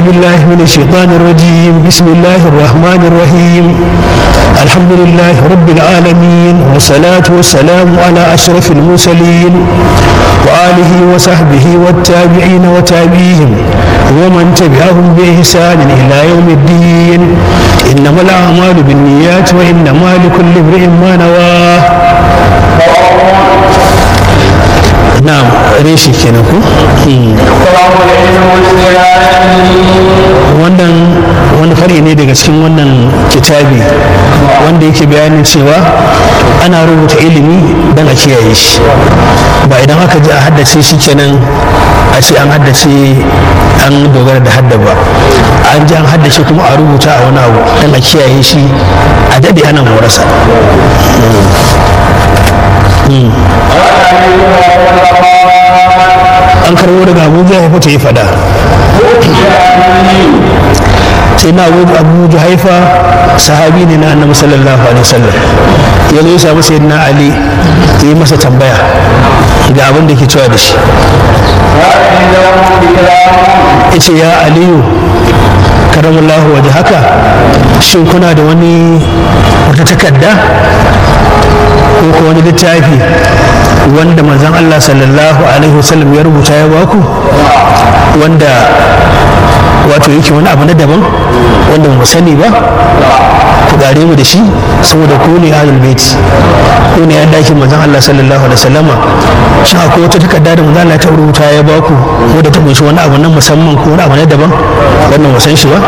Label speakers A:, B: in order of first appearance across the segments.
A: بالله من الشيطان الرجيم بسم الله الرحمن الرحيم الحمد لله رب العالمين والصلاة والسلام على أشرف المرسلين وآله وصحبه والتابعين وتابعيهم ومن تبعهم بإحسان إلى يوم الدين إنما الأعمال بالنيات وإنما لكل امرئ ما نواه na'am reshi kenan ku wannan wani fari ne daga cikin wannan kitabi wanda yake bayanin cewa ana rubuta ilimi don a kiyaye shi ba idan aka ji a haddace shi kenan a ce an haddace an dogara da hadda ba an ji an haddace kuma a rubuta a wani abu don a kiyaye shi a daɗe ana morasa an karbo daga abu haifa ta yi fada sai na abu haifa sahabi ne na annabi sallallahu alaihi wasallam ya zo ya samu sayyidina ali ya yi masa tambaya ga abin da ke cewa da shi ya ce ya aliyu karamallahu waje haka shin kuna da wani wata takarda ko ko wani littafi wanda manzon Allah sallallahu alaihi wasallam ya rubuta ya baku wanda wato yake wani abu na daban wanda mu sani ba ku gare mu da shi saboda ku ne ahlul bait ku ne yan dakin manzon Allah sallallahu alaihi wasallama shin akwai wata takarda da manzon Allah ta rubuta ya baku wanda ta kunshi wani abu na musamman ko wani abu na daban wannan mu san shi ba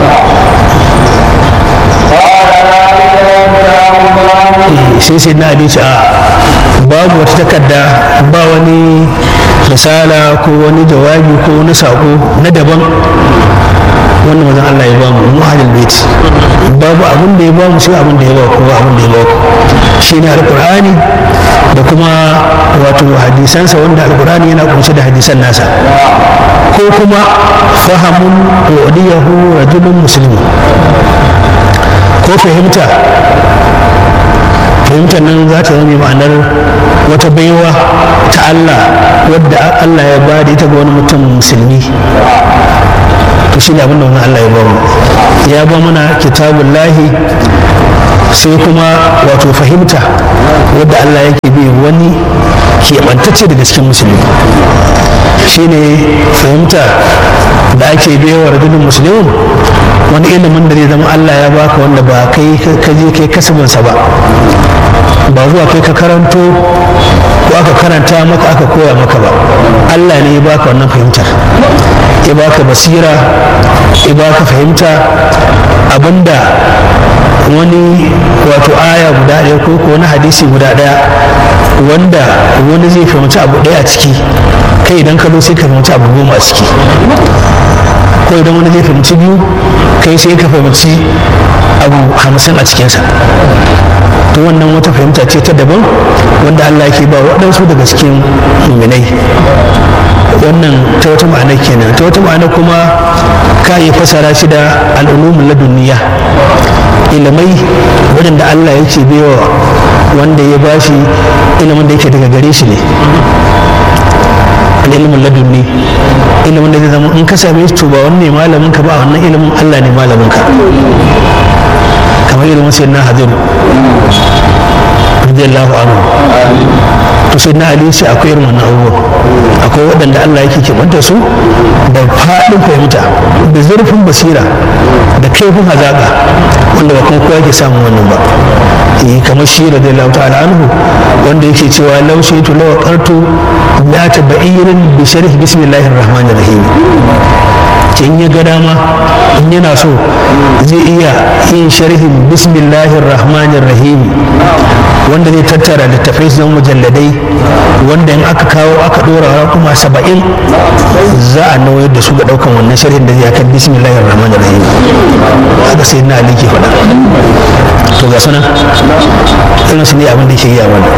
A: sai sai na abinci a babu wata takarda ba wani risala ko wani jawabi ko wani sako na daban wanda mazan Allah ya ba mu mu ahlul bait babu abin da ya ba mu sai abin da ya ba ku ba abin da ya ba ku shine alqur'ani da kuma wato hadisansa wanda alqur'ani yana kunshe da hadisan nasa ko kuma fahamun wadiyahu rajulun muslimin ko fahimta fahimtar nan za ta zama ma'anar wata baiwa ta Allah wadda Allah ya ba da ita ga wani mutum musulmi to shi ne abin da wani Allah ya ba mu ya ba mana kitabun lahi sai kuma wato fahimta wadda Allah yake bi wani keɓantacce daga cikin musulmi shine fahimta da ake baiwa rajulun musulmin wani ilimin da zai zama Allah ya baka wanda ba kai ka je kai kasabinsa ba ba zuwa kai ka karanto ko aka karanta maka aka koya maka ba Allah ne ya baka wannan fahimtar ya baka basira ya baka fahimta abinda wani wato aya guda ɗaya ko ko wani hadisi guda ɗaya wanda wani zai fahimci abu ɗaya a ciki kai idan ka zo sai ka fahimci abu goma a ciki ko idan wani zai fahimci biyu kai sai ka fahimci abu hamsin a cikinsa to wannan wata fahimta ce ta daban wanda Allah yake ba waɗansu daga cikin muminai wannan ta wata ma'ana kenan ta wata ma'ana kuma ka yi fasara shi da al'ulumin ladunniya ilimai waɗanda Allah yake baiwa wanda ya bashi ilimin da yake daga gare shi ne ilimin ladunni ilimin da zai zama in ka same shi to ba wani ne malamin ka ba wannan ilimin Allah ne malamin ka kamar ilimin sai na hadiru radiyallahu anhu to sai na ali sai akwai irin wannan abubuwan akwai waɗanda Allah yake keɓanta su da faɗin fahimta da zurfin basira da kaifin hazaƙa wanda ba kuma kowa ke samun wannan ba eh kamar shi radiyallahu ta'ala anhu wanda yake cewa law shaytu law qartu la tabayyin bi sharh bismillahir rahmanir rahim in ya ga dama in yana so zai iya yin sharhin bismillahir rahmanir rahim wanda zai tattara littafai su zama mujalladai wanda in aka kawo aka dora kuma saba'in za a nauyar da su ga daukan wannan sharhin da zai kan bismillahir rahmanir rahim haka sai na ali ke faɗa to ga sana irin su ne abin da ke yi a wani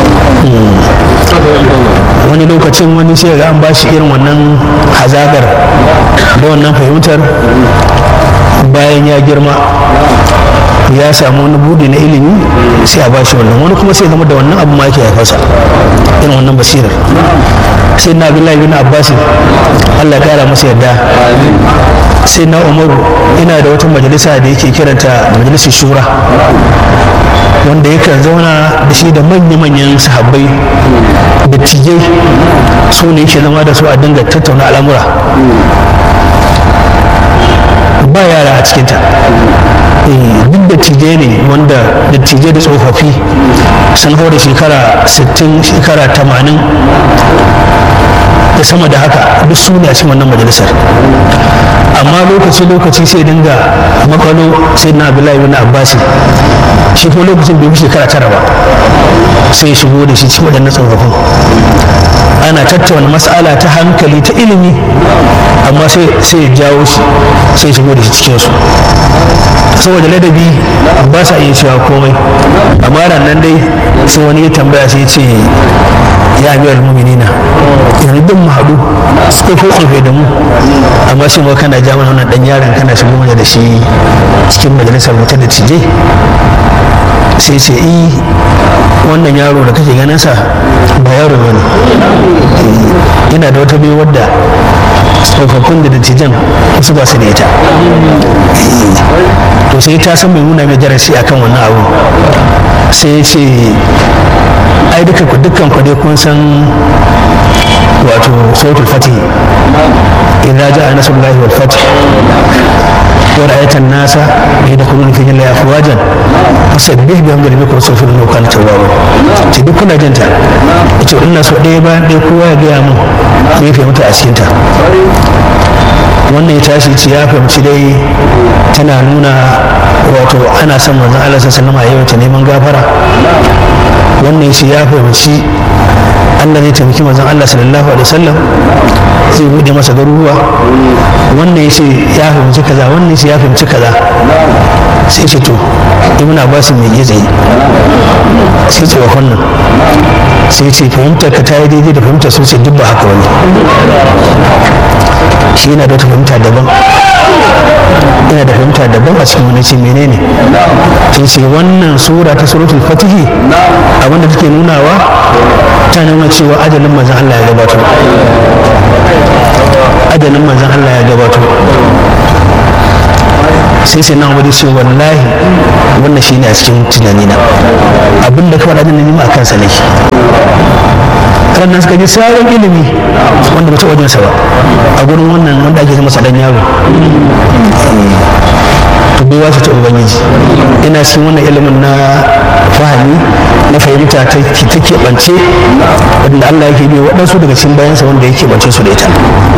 A: wani lokacin wani sai ga an bashi irin wannan hazagar da wannan fahimtar bayan ya girma ya samu wani budi na ilimi sai a bashi wannan wani kuma sai zama da wannan abu ma yake haifarsa irin wannan basirar sai na abdullahi bin abbas allah kara masa yadda sai na umaru ina da wata majalisa da yake kiranta majalisar shura wanda yakan zauna da shi da manya-manyan sahabbai da tijai su ne yake zama da su a dinga tattauna al'amura ba yara a cikinta duk da tije ne wanda da tije da tsofaffi sun hau da shekara 60 shekara 80 da sama da haka duk su ne a cikin wannan majalisar amma lokaci-lokaci sai dinga makalo sai na abdullahi bin abbasi shi kuma lokacin bai shekara tara ba sai ya shigo da shi cikin waɗannan tsofaffin ana tattauna mas'ala ta hankali ta ilimi amma sai ya jawo shi sai shigo da shi cikin su saboda ladabi ba sa iya cewa komai amma nan dai sai wani ya tambaya sai ya ce ya amiyar muminina yanzu duk mu haɗu tsofo tsofe da mu amma sai ma kana ja mana wannan dan yaron kana shigo mana da shi cikin majalisar mutum da tije sai ce i wannan yaro da kake ganin sa ba yaro bane yana da wata bai wadda tsofaffin da dattijan wasu ba su da ita to sai ta san mai nuna mai darasi akan wannan abu sai ya ce ai duka ku dukkan ku dai kun san wato sautul fatih idza ja'a nasrullahi wal fath wa ra'aita an-nasa yadkhuluna fi dinillahi afwajan fasabbih bihamdi rabbika wastaghfirhu innahu kana tawwaba ce duk kuna jinta ita ina so ɗaya bayan ɗaya kowa ya gaya mun me ya mutu a cikin ta wannan ya tashi ce ya fahimci dai tana nuna wato ana son manzon Allah sallallahu alaihi wasallam a neman gafara wannan shi ya fahimci Allah zai taimaki manzon Allah sallallahu alaihi wasallam zai bude masa garuruwa wannan ya ce ya fahimci kaza wannan shi ya fahimci kaza sai ce to ibn abbas mai gizi sai tsohon nan sai ce fahimtar ka ta yi daidai da fahimtar su ce duk ba haka wani shi yana da wata fahimta daban yana da fahimta daban a cikin wani ce menene sai ce wannan sura ta suratul fatihi abinda take nunawa ta nuna cewa ajalin manzon Allah ya gabato ajalin manzon Allah ya gabato sai sai na wani ce wallahi wannan shi ne a cikin tunanina abin da ka faɗa din nima a kansa ne ranar suka ji sabon ilimi wanda ba ta wajensa ba a gurin wannan wanda ake zama sadan yaro to bai wasu ta ubangiji ina cikin wannan ilimin na fahimi na fahimta ta ta keɓance wanda Allah yake bi waɗansu daga cikin bayansa wanda yake bance su da ita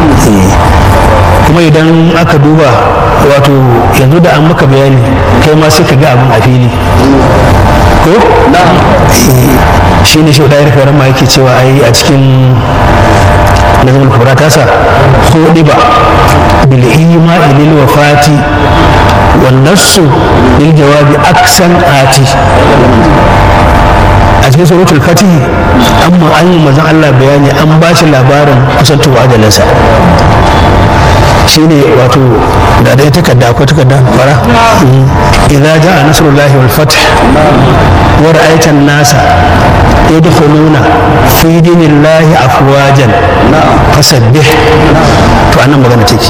A: kuma idan aka duba wato yanzu da an maka bayani kai ma sai ka ga abin a fili ko shi ne shi da yarka ma yake cewa ai a cikin nazamul kubra tasa hudi ba bil ima lil wafati wan nassu lil jawabi aksan ati a cikin suratul fatih amma an yi mazan Allah bayani an ba shi labarin kusantowa ajalinsa shine wato da dai takarda ko takarda fara idza jaa nasrullahi wal fath wa ra'aita an-nasa yadkhuluna fi dinillahi afwajan fasabbih to anan magana take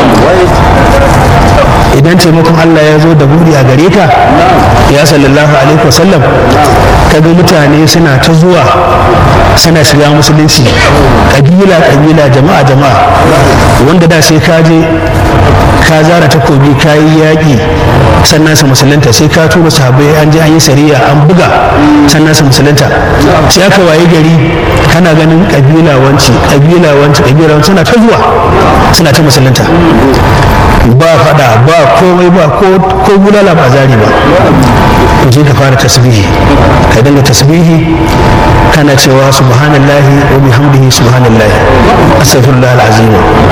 A: idan taimakon Allah ya zo da buri a gare ka ya sallallahu alaihi wasallam kaga mutane suna ta zuwa suna shiga musulunci kabila kabila jama'a jama'a wanda da sai ka je ka zara takobi ka yi yaƙi sannan su musulunta sai ka tura sahabbai an je an yi sariya an buga sannan su musulunta sai aka waye gari kana ganin kabila wanci kabila wanci kabila wanci suna ta zuwa suna ta musulunta ba fada ba komai ba ko bulala ba zari ba to je ka fara tasbihi ka dinga tasbihi kana cewa subhanallahi wa bihamdihi subhanallahi astaghfirullah alazim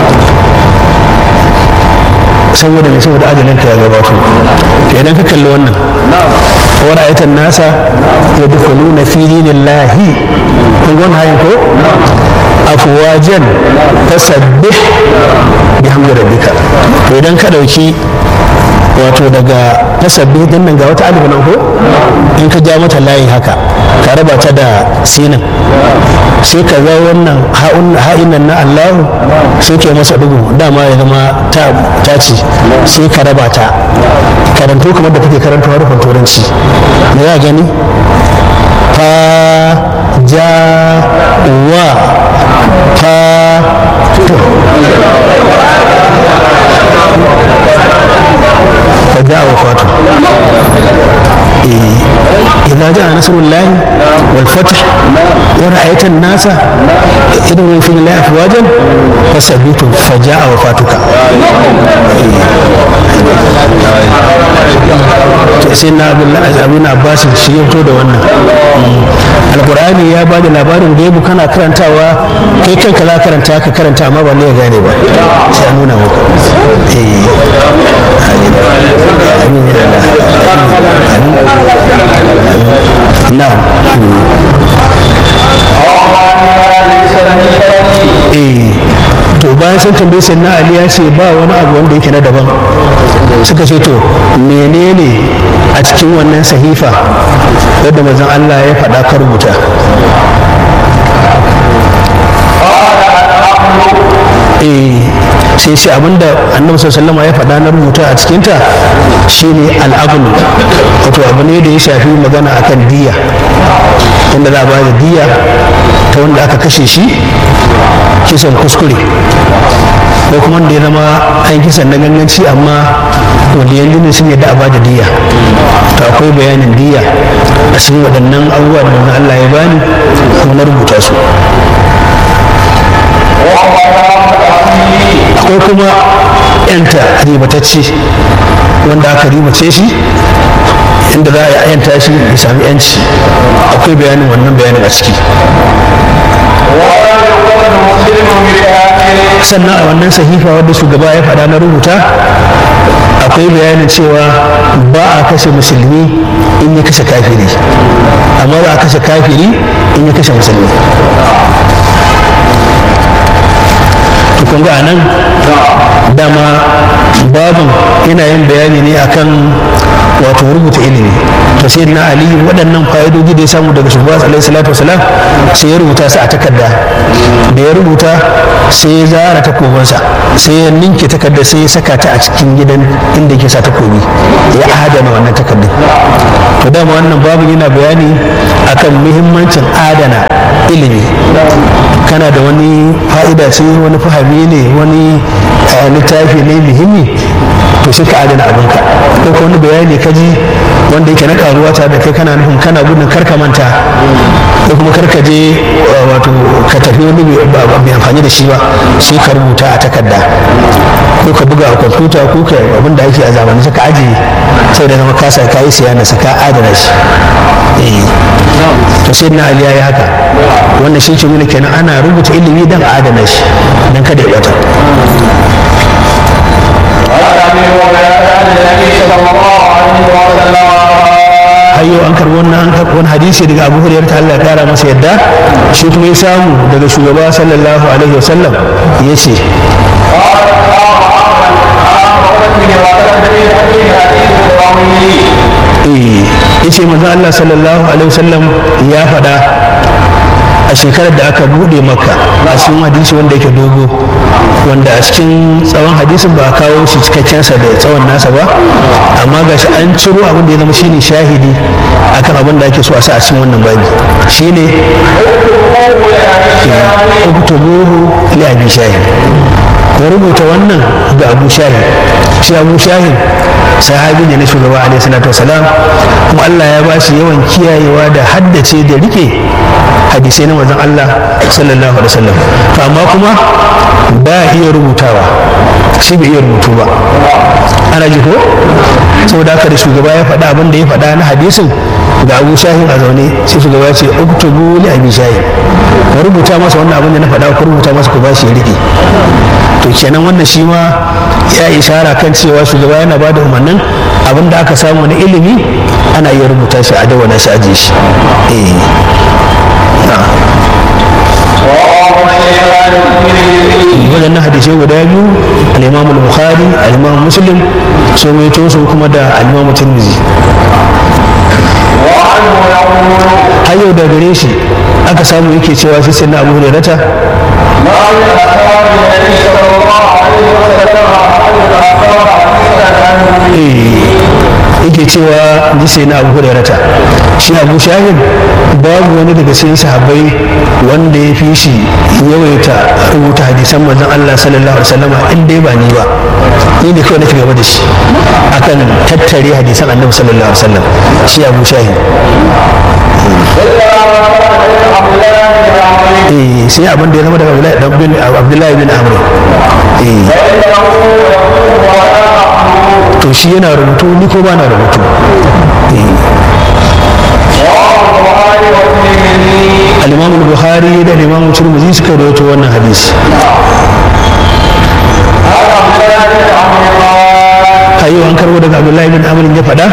A: saboda mai saboda ajalin ka ya gabato to idan ka kalli wannan wa ra'aytan nasa yadkhuluna fi dinillahi kun ga wannan ko afwajan tasabbih bihamdi rabbika to idan ka dauki wato daga tasabbi din nan ga wata alif nan ko in ka ja mata layi haka ka raba ta da sinin sai ka ga wannan ha'in nan na Allahu sai ke masa dugu dama ya zama ta ce sai ka raba ta karanto kamar da kake karanta harufan turanci da za gani fa ja wa fa to فجاء وفاته إيه إذا جاء نصر الله والفتح ورأيت الناس يدعون في الله أفواجا فثبتوا فجاء وفاتك sai na abin abbas shi ya fito da wannan alkur'ani ya ba da labarin gaibu kana karantawa kai kanka za karanta ka karanta amma ba ne ya gane ba sai an nuna maka amin ya na'am eh to bayan sun tambaye sai na ali ya ce ba wani abu wanda yake na daban suka ce to menene a cikin wannan sahifa wadda mazan Allah ya faɗa ka rubuta eh sai sai abinda annabi sallallahu ya faɗa na rubuta a cikinta shine al'abun wato abu ne da ya shafi magana akan diya wanda za a ba da diya ta wanda aka kashe shi kisan kuskure ko kuma wanda ya zama an kisan na ganganci amma wanda yanzu ne sun yadda a ba da diya to akwai bayanin diya a cikin waɗannan abubuwa da Allah ya bani kuma na rubuta su akwai kuma yanta ribatacce wanda aka ribace shi inda za a yanta shi ya sami yanci akwai bayanin wannan bayanin a ciki sannan a wannan sahifa wadda shugaba ya faɗa na rubuta akwai bayanin cewa ba a kashe musulmi in ya kashe kafiri amma ba a kashe kafiri in ya kashe musulmi kun ga nan dama babin yana yin bayani ne akan wato rubuta ilimi to sai na ali waɗannan fa'idoji da ya samu daga shugaba alaihi salatu wasalam sai ya rubuta su a takarda da ya rubuta sai ya zara takobinsa sai ya ninke takarda sai ya saka ta a cikin gidan inda yake sa takobi ya adana wannan takardar to dama wannan babin yana bayani akan muhimmancin adana ilimi kana da wani fa'ida ce wani fahimi ne wani littafi ne muhimmi to sai ka adana abinka ko ko wani bayani ka ji wanda yake na karuwa ta da kai kana nufin kana gudun karka manta ko kuma karka je wato ka tafi wani mai amfani da shi ba sai ka rubuta a takarda ko ka buga a kwamfuta ko ka abin da ake a zamanin ka ajiye sai da zama kasa ka yi siya na saka adana shi to sai na ali ya haka wannan shi ke nuna kenan ana rubuta ilimi don adana shi don kada ya bata hayyo an karbi wannan wani hadisi daga abu hurairar ta Allah ya kara masa yadda shi kuma ya samu daga shugaba sallallahu alaihi wasallam ya ce ya ce manzon Allah sallallahu alaihi wasallam ya faɗa a shekarar da aka buɗe maka a cikin hadisi wanda yake dogo wanda a cikin tsawon hadisin ba a kawo shi cikakkensa da tsawon nasa ba amma ga shi an ciro abin da ya zama shine shahidi akan abin da ake so a sa a cikin wannan babi shine uktubuhu li abi shahid ko rubuta wannan ga abu shahid shi abu shahid sahabi ne na shugaba alaihi salatu wasalam kuma Allah ya ba shi yawan kiyayewa da haddace da rike hadisai na manzon Allah sallallahu alaihi wasallam to amma kuma ba iya rubutawa shi bai iya rubutu ba ana ji ko saboda haka da shugaba ya faɗa abin da ya faɗa na hadisin ga abu shahin a zaune sai shugaba ya ce uktubu li abi shahin ku rubuta masa wannan abin da na faɗa ku rubuta masa ku ba shi ya rike to kenan wannan shi ma ya ishara kan cewa shugaba yana ba da umarnin abin da aka samu na ilimi ana iya rubuta shi a dawana shi ajiye shi eh waɗannan hadisai guda biyu al-imam al-bukhari al-imam muslim so mai su kuma da al-imam tirmidhi har yau da gare shi aka samu yake cewa shi sai na abu hurairata yake cewa ji sai na abu hurairata shi abu shahid babu wani daga cikin sahabbai wanda ya fi shi yawaita rubuta hadisan manzon Allah sallallahu alaihi wasallam in dai ba ni ba ni ne kawai nake gaba da shi akan tattare hadisan annabi sallallahu alaihi wasallam shi abu shahid eh sai abin da ya zama daga abdullahi bin amr eh to shi yana rubutu ni ko ba na rubutu al-imam al-bukhari da al-imam tirmidhi suka rawaito wannan hadisi ayo an karbo daga abdullahi bin amr ya faɗa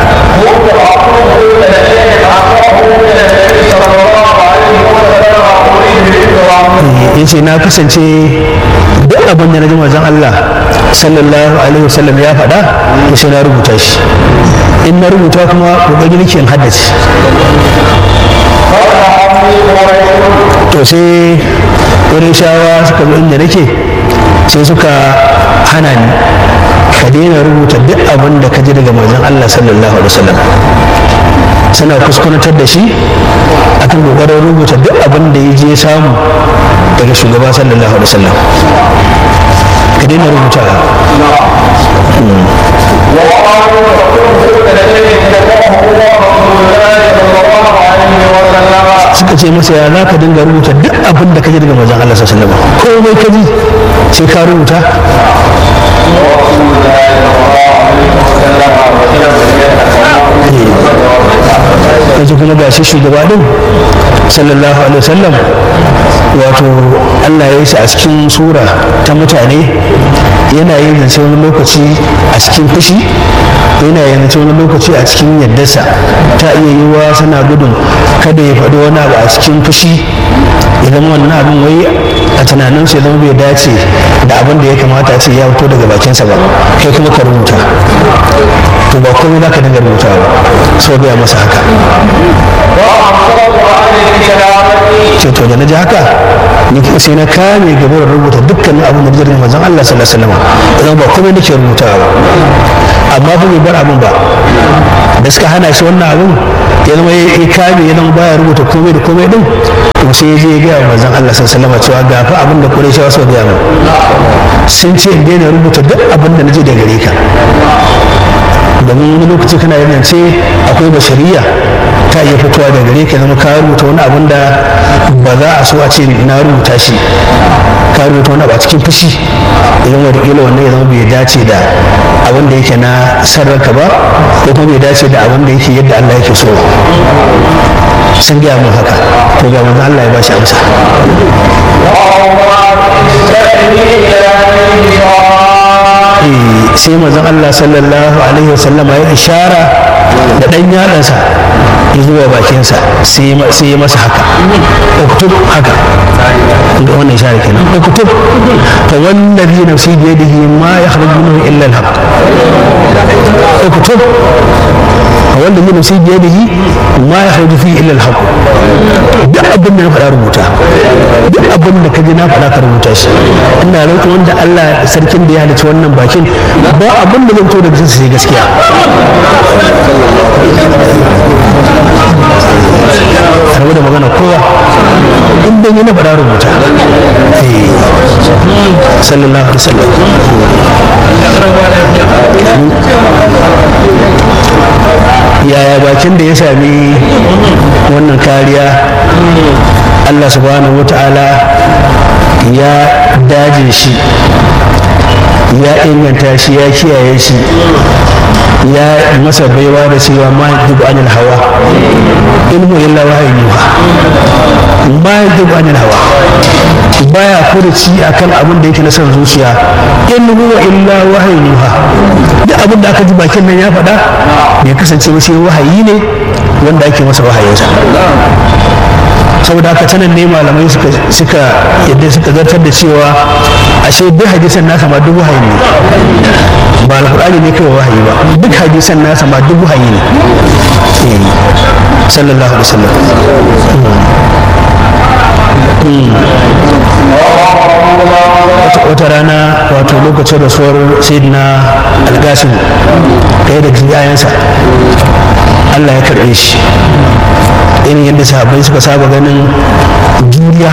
A: ya ce na kasance duk abin da na ji mazan Allah sallallahu alaihi wasallam ya faɗa ya sai na rubuta shi in na rubuta kuma kokari nake in haddace to sai wurin shawa suka zo inda nake sai suka hana ni ka daina rubuta duk abin da ka ji daga manzon Allah sallallahu alaihi wasallam suna kuskurantar da shi akan kokarin rubuta duk abin da ya je samu daga shugaba sallallahu alaihi wasallam ka daina rubuta suka ce masa ya za ka dinga rubuta duk abin da ka ji daga manzon Allah sallallahu alaihi wasallam komai ka ji sai ka rubuta yanzu kuma ga shi shugaba din sallallahu alaihi wasallam wato Allah ya yi shi a cikin sura ta mutane yana yin zance wani lokaci a cikin fushi yana yin zance wani lokaci a cikin yaddarsa ta iya yiwuwa sana gudun kada ya faɗi wani abu a cikin fushi idan wannan abin wai a tunaninsu ya zama bai dace da abin da ya kamata a ce ya fito daga bakinsa ba kai kuma ka rubuta to ba komai za ka dinga rubuta ba sau biya masa haka ce to da na ji haka ni sai na kame gaba da rubuta dukkanin abin da jirgin manzon Allah sallallahu alaihi wasallam idan ba komai nake rubutawa ba amma ba bai bar abin ba da suka hana shi wannan abin ya zama ya kame ya zama baya rubuta komai da komai din to sai ya je ya gaya manzon Allah sallallahu alaihi wasallam cewa ga fa abin da Qurayshawa suka gaya min sun ce in daina rubuta duk abin da naje da gare ka domin wani lokaci kana yin ce akwai bashariya ta iya fitowa da gare ka zama ka rubuta wani abin da ba za a so a ce na rubuta shi ka rubuta wani abu a cikin fushi idan wataƙila wannan ya zama bai dace da abin da yake na sarraka ba ko kuma bai dace da abin da yake yadda Allah yake so sun gaya mun haka to ga manzo Allah ya ba shi amsa sai manzon Allah sallallahu alaihi wasallama ya ishara da dan yadansa ya zuwa bakinsa sai ya masa haka uktub haka da wannan ishara kenan uktub fa wallazi nafsi bi yadihi ma yakhruju minhu illa al-haq uktub fa wallazi nafsi bi yadihi ma yakhruju fihi illa al-haq duk abin da na faɗa rubuta duk abin da ka ji na faɗa ka rubuta shi ina roƙon wanda Allah sarkin da ya halicci wannan bakin ba abin da zan to da jinsu sai gaskiya rabu da magana kowa in dan yi na faɗa rubuta sallallahu alaihi wasallam yaya bakin da ya sami wannan kariya Allah subhanahu wa ta'ala ya daje shi ya inganta shi ya kiyaye shi ya masa baiwa da cewa ma yajibu anil hawa in huwa illa wahayin yuha ma yajibu anil hawa baya furuci akan abin da yake na son zuciya in huwa illa wahayin yuha duk abin da aka ji bakin nan ya faɗa bai kasance ba sai wahayi ne wanda ake masa wahayinsa saboda haka tanan ne malamai suka suka yadda suka zartar da cewa ashe duk hadisan nasa ma duk wahayi ne ba alqur'ani ne kawai wahayi ba duk hadisan nasa ma duk wahayi ne sallallahu alaihi wasallam wata rana wato lokacin rasuwar sayyidina algasim ɗaya da yayansa allah ya karɓe shi irin yadda sahabbai suka saba ganin juriya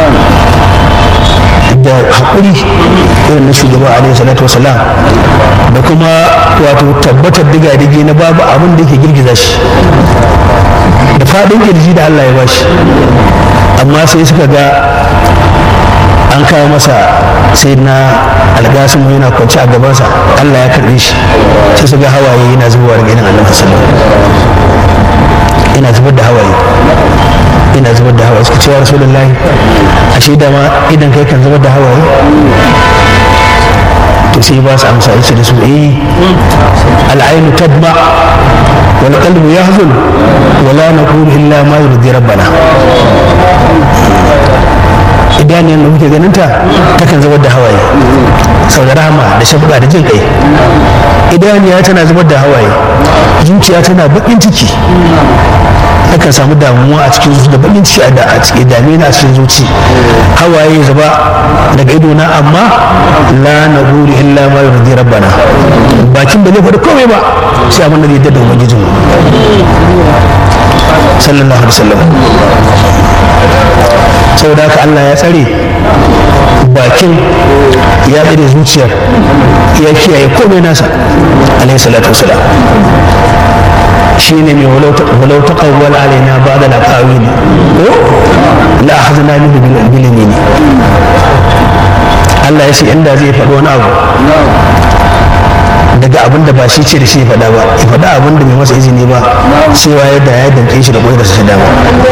A: da haƙuri irin na shugaba alaihi salatu wasalam da kuma wato tabbatar diga-dige na babu abin da yake girgiza shi da faɗin kirji da allah ya bashi amma sai suka ga an kawo masa sai na algasin yana kwanci a gabansa allah ya karɓe shi sai su ga hawaye yana zubowa daga idan annabi sallallahu yana zubar da hawaye ina zubar da hawaye suka ce wa rasulullahi ashe da ma idan kai kan zubar da hawaye to sai ba su amsa yace da su eh al'ainu tadma wal qalbu yahzun wa la naqulu illa ma yurdi rabbana idaniyar da muke ganin ta takan zubar da hawaye sau da rahama da shafuka da jin kai idaniya tana zubar da hawaye zuciya tana bakin ciki takan samu damuwa a cikin zuci da bakin ciki a cikin dame na a cikin zuci hawaye zuba daga idona amma la na guri illa ma yurdi rabbana bakin ba zai faɗi komai ba sai abin da zai dada ubangijin sallallahu alaihi wasallam saboda haka Allah ya tsare bakin ya tsare zuciyar ya kiyaye komai nasa alaihi salatu wasalam shi ne mai walau ta kawwal alaina ba da laƙawi ne ko la akhadna minhu bil yamin Allah ya ce inda zai faɗi wani abu daga abin da ba shi ce da shi ya faɗa ba ya faɗa abin da bai masa izini ba sai waye da ya danke shi da ƙwai da su dama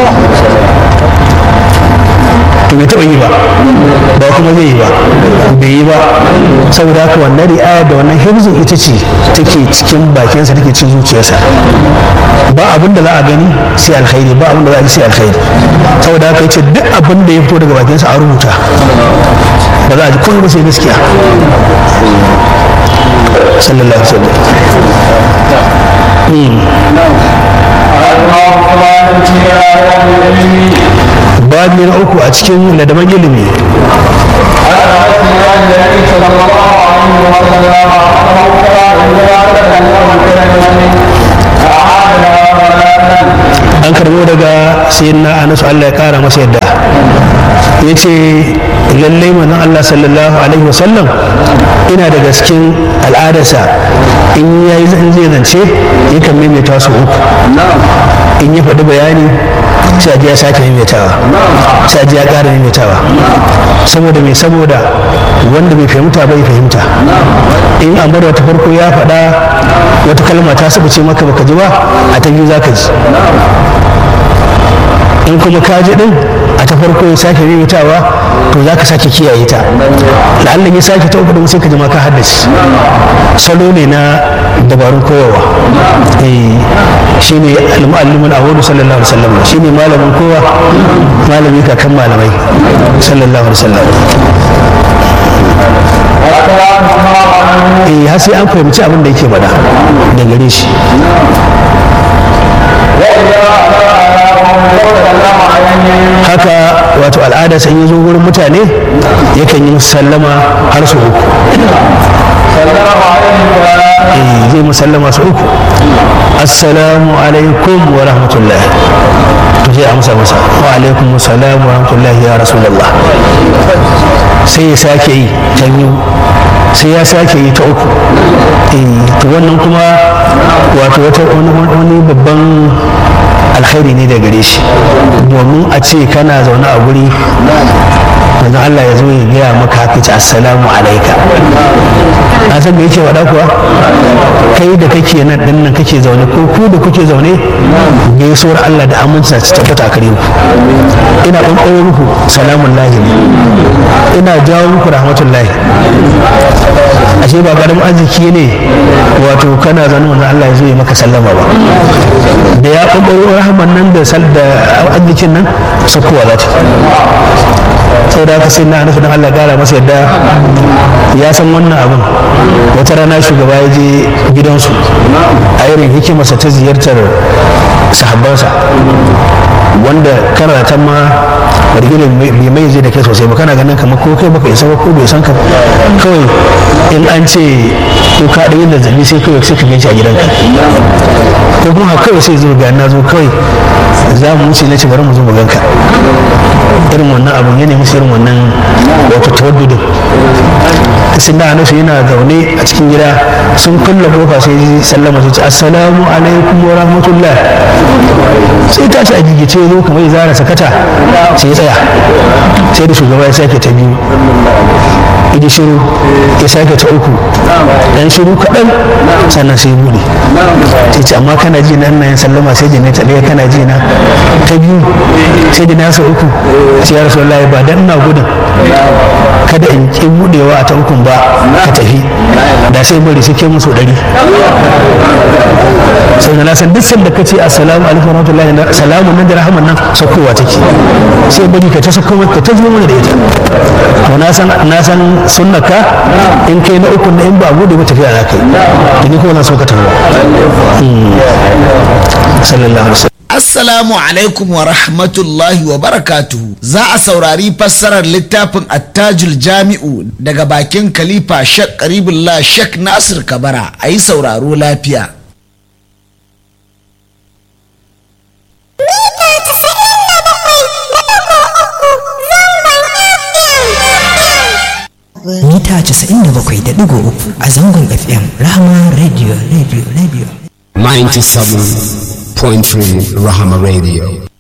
A: to bai taɓa yi ba ba kuma zai yi ba bai yi ba saboda haka wannan ri'aya da wannan hibzin ita ce take cikin bakinsa take cin zuciyarsa ba abin da za a gani sai alkhairi ba abin da za a ji sai alkhairi saboda haka yace duk abin da ya fito daga bakinsa a rubuta ba za a ji komai ba sai gaskiya sallallahu alaihi wasallam babi na uku a cikin ladaban ilimi an karbo daga sayyidina anas Allah ya kara masa yadda ya ce lallai manzon Allah sallallahu alaihi wasallam ina daga cikin al'adarsa in ya yi zai zance yakan maimaita su uku in ya faɗi bayani sai ya sake maimaitawa sai ya ƙara maimaitawa saboda mai saboda wanda bai fahimta bai fahimta in amar wata farko ya faɗa wata kalma ta saba ce maka baka ji ba a ta biyu za ka ji in kuma ka ji din a ta farko ya sake maimaitawa to za ka sake kiyaye ta la'allan ya sake ta uku din sai ka ji ma ka haddace salo ne na dabarun koyarwa shi ne al-mu'allimun awwadu sallallahu alaihi wasallam shi ne malamin kowa malami kakan malamai sallallahu alaihi wasallam eh har sai an fahimci abin da yake faɗa da gare shi haka wato al'ada sai ya zo wurin mutane yakan yi sallama har su uku zai musallama su uku assalamu alaikum wa rahmatullah to sai amsa masa wa alaikum assalam wa rahmatullah ya rasulullah sai ya sake yi ta biyu sai ya sake yi ta uku to wannan kuma wato wani babban alkhairi ne da gare shi domin a ce kana zaune a guri manzon Allah ya zo ya gaya maka haka ce assalamu alaika a san me yake faɗa kuwa kai da kake nan din nan kake zaune ko ku da kuke zaune gaisuwar Allah da aminci ta tabbata kare ku ina ɓanɓaro muku salamun lahi ne ina jawo muku rahmatullahi ashe ba karamin arziki ne wato kana zanen wanda Allah ya zo ya maka sallama ba da ya ɓaɓɓaro rahaman nan da sal da arzikin nan sakkowa za ta sau da haka sai na nufi don Allah gara masa yadda ya san wannan abin wata rana shugaba ya je gidansu a irin hikimarsa ta ziyartar sahabbansa wanda kana ta ma rigilin bai mai zai da kai sosai ba kana ganin kamar ko kai baka isa ba ko bai san ka kawai in an ce ko ka da yin zazzabi sai kawai sai ka ganci a gidanka ko kuma haka kawai sai zo ga na zo kawai za mu wuce na ce bari mu zo mu ganka irin wannan abun ya nemi irin wannan wato tawaddudin sun da hanasu yana zaune a cikin gida sun kulle kofa sai ji sallama sai ce assalamu alaikum wa rahmatullah sai tashi a gigice zo kamar ya zara sakata sai ya tsaya sai da shugaba ya sake ta biyu idi shiru ya sake ta uku dan shiru kaɗan sannan sai buɗe sai ce amma kana ji na ina yin sallama sai da na ta ɗaya kana ji na ta biyu sai da na sa uku sai ya rasu ba dan ina gudun kada in ƙi buɗewa a ta ukun ba ka tafi da sai bari sai ke musu ɗari sai na san duk sanda ka ce assalamu alaikum warahmatullahi salamu nan da rahaman nan sakowa take sai bari ka ta sako ka ta zo mana da ita to na san na san sunnaka in kai na uku na in ba gudu ba tafiya za ka yi ni kuma na so ka tafi sallallahu alaihi wasallam
B: Assalamu alaikum wa rahmatullahi wa barakatuhu. Za a saurari fassarar littafin attajul jami'u daga bakin Khalifa Shek Karibullah Shek Nasir Kabara a yi sauraro lafiya.
C: Mita 97.3 a zangon FM Rahama Radio Radio Radio.
D: 97.3 Rahama Radio.